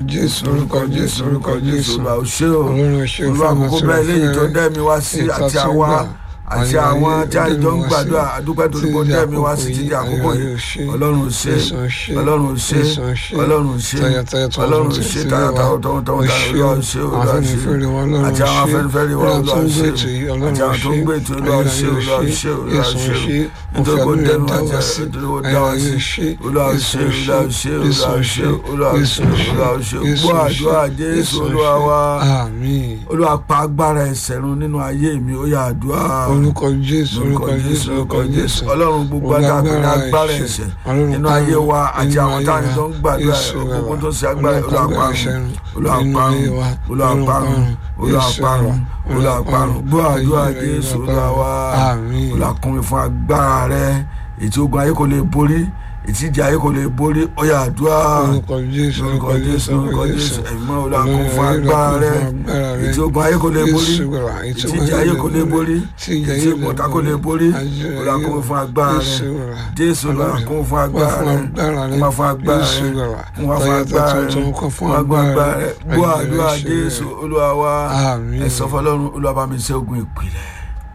jésù orúkọ jésù orúkọ jésù olúwa ò ṣe o ọlọ́run ṣe olúwa àkókò bẹ́ẹ̀ léyìí tó dẹ́mi wá sí àti àwa àti àwọn tí a jọ ń gbàdúrà àdúpẹ́ tó kó dẹ́mi wá sí títí àkókò yìí ọlọ́run ò ṣe ọlọ́run ò ṣe ọlọ́run ò ṣe ọlọ́run ò ṣe tayọ̀tayọ̀ tọ̀wọ̀tọ̀wọ̀ olúwa ò ṣe olúwa ò ṣe àti àwọn afẹ́nifẹ́re wa olúwa ò ṣe àti àwọn tó ń gbé ètò olúwa ò ṣe olúwa ò ṣe olúwa ò ṣe nítorí kó dẹ́mi wá jẹ́ nítorí kó dá wá sí olúwa ò ṣe olúwa ò ṣe olúwa ò ṣe olúwa ò ṣe olúwa ò ṣe gbọ́ àdúrà jésù olúwa wa olúwa pa agbára ẹ̀ṣẹ̀ run nínú ayé mi ó yá àdúrà orúkọ jésù orúkọ jésù orúkọ jésù ọlọ́run gbogbo agbára agbára ẹ̀ṣẹ̀ nínú ayé wa àti àwọn táwọn tó ń gbàdúrà gbogbo tó ń ṣe agbára olùwàparun olùwàparun olùwàparun olùwàparun olùwàparun gbọ́ àdúrà jésù olùwàwà olùwàkùnrin fún agbára rẹ ètí ogun ayé kò lè borí ìtìjà ayé kò lè borí ọyà àdúrà orúkọ jésù orúkọ jésù orúkọ jésù ẹ̀mọ́ olùwàkùn fún agbára rẹ ètí ogun ayé kò lè borí ìtìjà ayé kò lè borí ìtì ìmọ̀ta kò lè borí olùwàkùn fún agbára rẹ jésù olùwàkùn fún agbára rẹ kún wá fún agbára rẹ kún wá fún agbára rẹ kún wá fún agbára rẹ gbọ́ àdúrà jésù olúwa wa ẹ sọ fọ́lọ́run olúwa bá mi ṣe ogun ìpìlẹ̀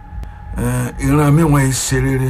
ìran mi wọ́n ṣe rere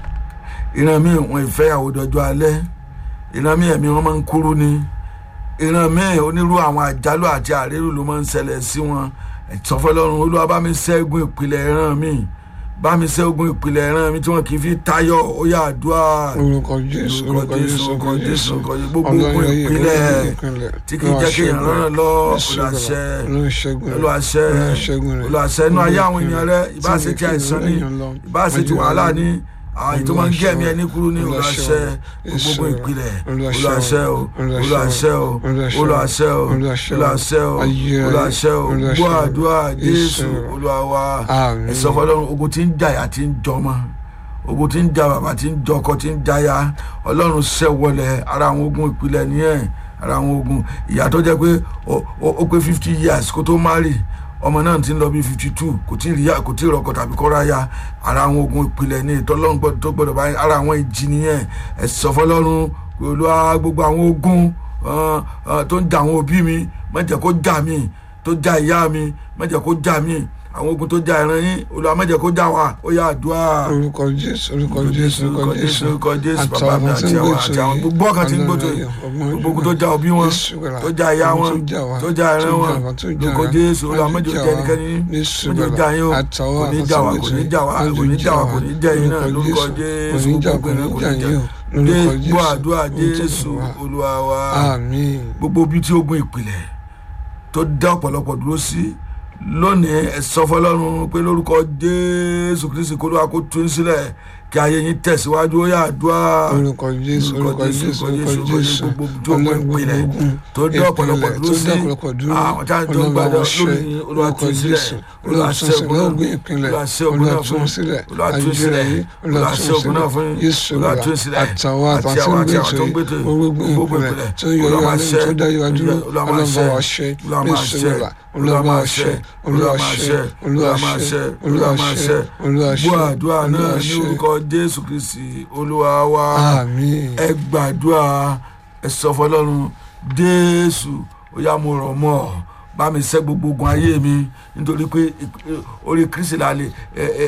ìran mi wọn ìfẹ́yàwó dọjọ́ alẹ́ ìran mi ẹ̀mí wọn máa ń kúrú ni ìran mi onírú àwọn àjálù àti àrírù ló máa ń ṣẹlẹ̀ sí wọn ìtọ́fọ́lọ́run olúwa bá mi ṣẹ́gun ìpìlẹ̀ ìran mi bá mi ṣẹ́gun ìpìlẹ̀ ìran mi tí wọn kì í fi tayọ ó yà àdúrà orúkọ jésù orúkọ jésù orúkọ jésù orúkọ jésù gbogbo ogun ìpìlẹ̀ tí kì í jẹ́ kí èèyàn rán lọ olùwàṣẹ olùwàṣẹ olùwàṣẹ inú ayé àwọn èèyàn rẹ ìbáṣe ti àìsàn ni ìbáṣe ti wàhálà ni àwọn ètò máa ń gé ẹ̀mí ẹni kúrú ní olùwàṣẹ gbogbo ìpìlẹ̀ olùwàṣẹ o olùwàṣẹ o olùwàṣẹ o olùwàṣẹ o olùwàṣẹ o gbọ́ àdúrà jésù olùwàwà ẹ̀sọ́ fọlọ́run ogun tí ń jàyà tí ń jọmọ ogun tí ń jà bàbá tí ń jọkọ tí ń jaya ọlọ́run ṣẹ́ wọlé ara àwọn ogun ìpìlẹ̀ nìyẹn ara àwọn ogun ìyá tó jẹ́ pé ó pé fifty years kó tó má rì ọmọ náà ti ń lọ bí fifty two kò tí ì rí kò tí ì rọkọ tàbí kọ́ra ya ara àwọn ogun ìpìlẹ̀ ní ìtọ́lọ́run tó gbọ́dọ̀ bá ara àwọn ìjì nìyẹn ẹ sọ fọlọ́run pẹ̀lú gbogbo àwọn ogun tó ń jà àwọn òbí mi má jẹ́ kó jà mí tó jà ìyá mi má jẹ́ kó jà mí àwọn ogun tó jà ìran yín Olúwa má jẹ́ kó jà wá ó yá àdúrà. orúkọ jésù orúkọ jésù orúkọ jésù orúkọ jésù bàbá mi àti àwọn àti àwọn gbogbo ọkàn tí ń gbóto gbogbo ogun tó jà òbí wọn tó jà ìyá wọn tó jà ìran wọn orúkọ jésù Olúwa má jẹ́ kó jà ẹnikẹ́ni má jẹ́ kó jà yín o kò ní jà wá kò ní jà wá kò ní jà wá kò ní jà yín náà lórúkọ jésù gbogbo ìpínlẹ̀ kò ní jà gbọ́ àdúrà jésù Olúwa wa gbogbo bí tí ogun ìpìlẹ̀ tó dá ọ̀pọ̀lọpọ̀ dúró sí lónìí ẹ sọ fọ́lọ́run pé lórúkọ jésù kristi kó ló wá kó tún sílẹ̀ kí ayé yín tẹ̀síwájú ó yà àdúrà orúkọ jésù orúkọ jésù orúkọ jésù gbogbo tó kọ ìpìlẹ̀ tó dé ọ̀pọ̀lọpọ̀ dúró sí àwọn tí a jọ ń gbàdọ̀ lónìí olúwa tún sílẹ̀ olúwa ṣẹ́gun náà olúwa ṣẹ́gun náà fún olúwa tún sílẹ̀ olúwa ṣẹ́gun náà fún olúwa tún sílẹ̀ àti àwọn àti àwọn tó ń gbètò gbogbo ìpìlẹ̀ olúwa máa ṣẹ́ olúwa máa ṣẹ́ olúwa máa ṣẹ́ olúwa máa ṣẹ́ olúwa máa ṣẹ́ olúwa máa ṣẹ́ olúwa máa ṣẹ́ gbọ́ àdúrà náà ní orúkọ jésù kristi olúwa wa ẹ gbàdúrà ẹ sọ fọ́lọ́run jésù ó yá mo rọ̀ mọ́ ọ bá mi ṣẹ́ gbogbo ogun ayé mi nítorí pé orí kristi la lè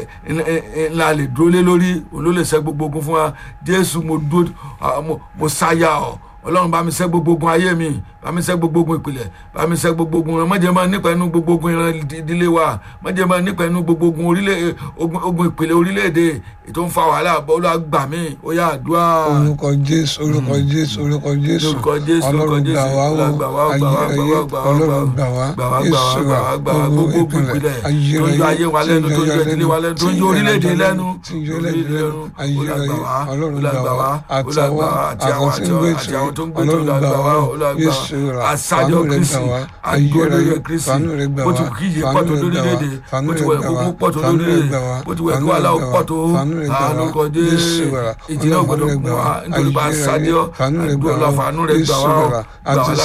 la lè dúró lé lórí òun ló lè ṣẹ́ gbogbo ogun fún wa jésù mo dúró mo sáyà ọ ọlọ́run bá mi ṣẹ́ gbogbo ogun ayé mi bá mi ṣẹ́ gbogbo ogun ìpìlẹ̀ bá mi ṣẹ́ gbogbo ogun ìran mọ̀jẹ̀ máa nípa inú gbogbo ogun ìran ìdílé wa mọ̀jẹ̀ máa nípa inú gbogbo ogun orílẹ̀ ogun ìpìlẹ̀ orílẹ̀-èdè ètò ń fa wàhálà bọ́ọ̀lù àgbà mi ó yá àdúrà. orúkọ jésù orúkọ jésù orúkọ jésù orúkọ jésù orúkọ jésù ọlọ́run gbà wá ayérayé ọlọ́run gbà wá gbà wá gbà wá gbà wá gbà wá gbogbo ogun ìpìlẹ̀ tó ń yọ ayé wa lẹ́nu tó ń yọ ìdílé wa lẹ́nu tó ń yọ orílẹ̀-èdè lẹ́nu orílẹ̀-èdè lẹ́nu ayérayé ọlọ́run gbà wá àtàwọn àtàwọn àti àwọn tó ń gbé tó ń gbà wá olùgbà asájọ kristi agbóríyẹ kristi bó ti kí iye pọ̀ tó lórílẹ̀‐èdè bó ti wẹ̀ kó pọ̀ tó lórílẹ̀‐èdè bó ti wẹ̀ kó aláwọ̀ pọ̀ tó àlùkò dé ìjìnlẹ̀ ògbọ́dọ̀ gbà wá nítorí bá asájọ àgbọ̀lá fàánú rẹ̀ gbà wá gbà wá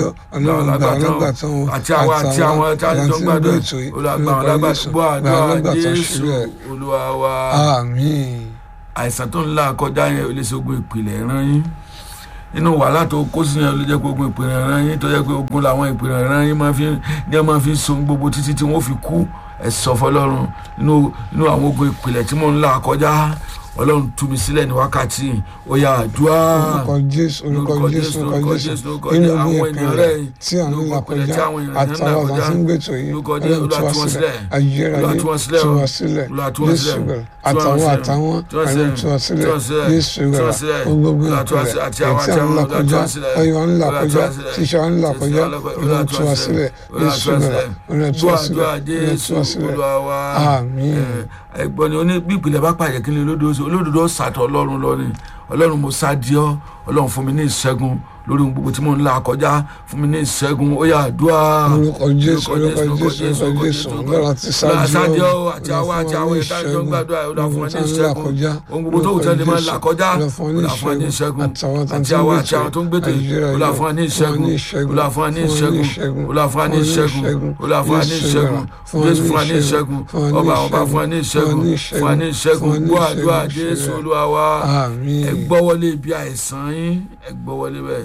lágbàtàn àti àwọn àti àwọn tí a jọ ń gbàdọ̀ olùgbà wọn lágbàtàn bọ́ àdúrà jésù olúwa wa àìsàn tó ń là kọjá yẹn olóṣogbo ìpìlẹ̀ ràn yín inú wàhálà tó kó sí yẹn ló jẹ́ pé ogun ìpèrè ẹran yín tó jẹ́ pé ogun làwọn ìpèrè ẹran yín máa fi ní ẹ máa fi so gbogbo títí tí wọ́n fi kú ẹ sọ fọlọ́run inú inú àwọn ogun ìpìlẹ̀ tí mò ń là kọjá ọlọ́run tú mi sílẹ̀ ní wákàtí ó yá àdúrà orúkọ jésù orúkọ jésù orúkọ jésù nínú ogun ìpínlẹ̀ tí à ń là kọjá àtàwọn ọ̀dà tí ń gbètò yìí ọlọ́run tú wá sílẹ̀ ayérayé tú wá sílẹ̀ jésù gbẹ̀rẹ̀ àtàwọn àtàwọn ọlọ́run tú wá sílẹ̀ jésù gbẹ̀rẹ̀ gbogbo ìpínlẹ̀ tí à ń là kọjá ọyọ ń là kọjá tíṣà ń là kọjá ọlọ́run tú wá sílẹ̀ jésù gbẹ̀rẹ̀ ọlọ́run tú wá sílẹ̀ ọlọ́run tú wá sílẹ̀ àmín ẹ̀gbọ́n ni oní bí ìpìlẹ̀ bá pàjẹ́ kí ni olódodo olódodo sàtọ̀ ọlọ́run lọ ni ọlọ́run mo sá di ọ́ ọlọ́run fún mi ní ìṣẹ́gun lórí ohun gbogbo tí mo ń là kọjá fún mi ní ìṣẹ́gun ó yá àdúrà. orúkọ jésù orúkọ jésù orúkọ jésù lọ́la ti sáájú ọ́ àti àwọn àti àwọn ìta ìjọ ń gbàdúrà ó là fún wa ní ìṣẹ́gun ohun gbogbo tó wù tẹ́lẹ̀ máa là kọjá ó là fún wa ní ìṣẹ́gun àti àwọn àti àwọn tó ń gbèdè ó là fún wa ní ìṣẹ́gun ó là fún wa ní ìṣẹ́gun ó là fún wa ní ìṣẹ́gun ó là fún wa ní ìṣẹ́gun jésù fún wa ní ìṣẹ́gun ọba ọba fún wa ní ìṣẹ́gun fún wa ní ìṣẹ́gun gbọ́ àdúrà jésù olúwa wa ẹ gbọ́wọ́lé ibi àìsàn yín ẹ gbọ́wọ́lé bẹ́ẹ̀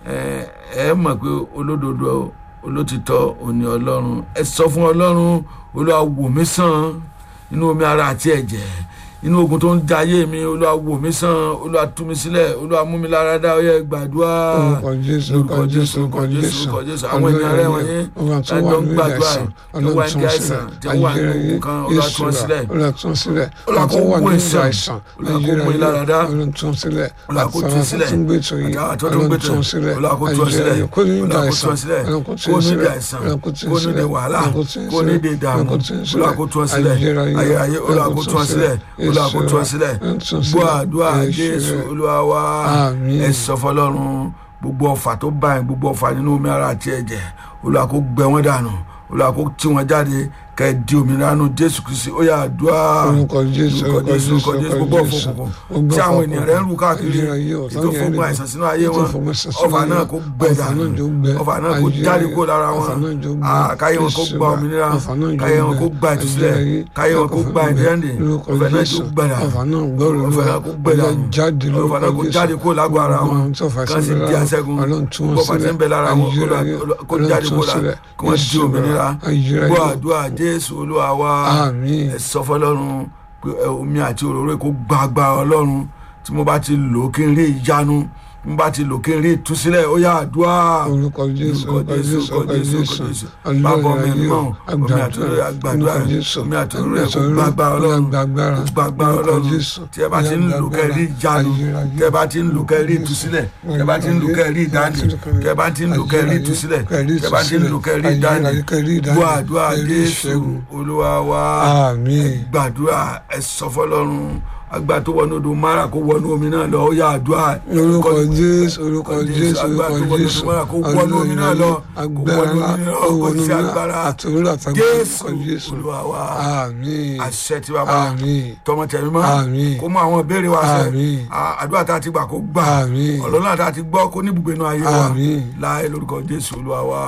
ẹ mọ̀ pé olódodo olótìtọ́ òní ọlọ́run ẹ sọ fún ọlọ́run olúwa wò mí sàn inú omi ara àti ẹ̀jẹ̀ inú ogun tó ń da ayé mi olúwa wò mí sàn olúwa tú mi sílẹ̀ olúwa mú mi lára dá ọyẹ gbàdúrà orúkọ jésù orúkọ jésù orúkọ jésù orúkọ jésù àwọn ènìyàn rẹ wọ̀nyí lájọ ń gbàdúrà tó wà ní àìsàn tó wà ní ogun kan olúwa tú wọn sílẹ̀ olúwa tú wọn sílẹ̀ olúwa kó wà wọ ní ìsàn àìsàn olúwa kó mú ìlara dá olúwa tú wọn sílẹ̀ olúwa kó tú sílẹ̀ àtàwọn tó ń gbètò yìí àtàwọn tó ń olúwa gbètò tú wọn sílẹ̀ olúwa kó tú wọn sílẹ̀ kó ní ìdá olúwa kó tú àìsàn wọn sílẹ̀ olúwa kó tú kó wọn ní ìdá sílẹ̀ àìsàn olúwa kó tú kó wọn ní ìdá sílẹ̀ wàhálà olúwa kó tú wọn kó ní ìdá sílẹ̀ ìdààmú olúwa kó tú wọn sílẹ̀ olúwa kó tú wọn sílẹ̀ ayé ayé olúwa kó tú wọn sílẹ̀ olúwa kó tú wọn sílẹ̀ gbọ́ àdúrà jésù olúwa wa Àmín. ẹ sọ fọlọ́run gbogbo ọfà tó bá yẹn gbogbo ọfà nínú omi ara àti ẹ̀jẹ̀ olúwa kó gbẹ wọ́n dànù olúwa kó tí wọ́n jáde kẹ́ ẹ di òmìnira nù jésù kristi ó yá àdúrà orúkọ jésù orúkọ jésù orúkọ jésù gbogbo ọ̀fọ̀ òkùnkùn tí àwọn ènìyàn rẹ̀ ń rù káàkiri ètò fọgbọ́n àìsàn sínú ayé wọn ọfà náà kó gbẹ dànù ọfà náà kó jáde kó lára wọn Ah, káyé wọn kó gba òmìnira káyé wọn kó gba ìtúsílẹ̀ káyé wọn kó gba ìdíyàndé ọfà náà tó gbẹ dànù ọfà náà gbọ́rọ̀ ọfà náà kó gbẹ dànù jáde ọfà náà kó jáde kó lágbo ara wọn kan sì di àṣẹgun gbogbo ọfà tí ń bẹ lára wọn kó jáde kó la kí wọ́n di òmìnira gbọ́ àdúrà jésù olúwa wa Àmín. ẹ sọ fọlọ́run pé ẹ, omi àti òróró kó gbàgbà ọlọ́run tí mo bá ti lò ó kí n rí ìyanu tí mo bá ti lò ó kí n rí ìtúsílẹ̀ ó yá àdúrà orúkọ jésù orúkọ jésù orúkọ jésù bàbá omi ayé mọ́ o omi àti òróró àgbàdúrà orúkọ jésù omi àti òróró kó gbàgbà ọlọ́run gbàgbára kó gbàgbà ọlọ́run tí ẹ bá ti ń lò kẹ́ rí ìyanu tí ẹ bá ti ń lò kẹ́ rí ìtúsílẹ̀ tí ẹ bá ti ń lò kẹ́ rí ìdáǹdè tí ẹ bá ti ń lò kẹ́ rí ìtúsílẹ̀ tí ẹ bá ti ń lò kẹ́ rí ìdáǹdè gbọ́ àdúrà jésù olúwa wa àmín gbàdúrà ẹ sọ fọlọ́run agbá tó wọnú odò mara kó wọnú omi náà lọ ó yá àdúrà orúkọ jésù orúkọ jésù orúkọ jésù ọlọ́run agbára ńlá owónú ńlá àtòrò àtàgbà jésù orúkọ jésù olúwa wa àmín àṣẹ tí bàbá àmín tọmọtẹmí mọ Àmín. kó mú àwọn ìbéèrè wa ṣẹ Àmín. À- àdúrà tá a ti gbà kó gbà Àmín. ọlọ́run àti àti gbọ́ kó ní ibùgbé inú ayé wa Àmín. láì lórúkọ jésù olúwa wa.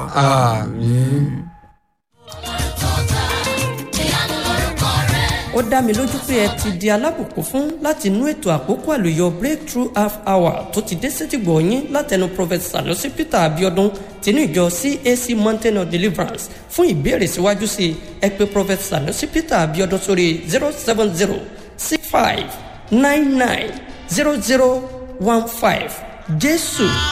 àmín. ó dá mi lójú pé ẹ ti di alábùkún fún láti inú ètò àkókò àlùyọ breakthrough half hour tó ti dé sétìgbọ̀ yín látẹnu prophet sanusi peter abiodun tinú ìjọ cac mountain of deliverance fún ìbéèrè síwájú sí i ẹ pé prophet sanusi peter abiodun sórí zero seven zero six five nine nine zero zero one five jésù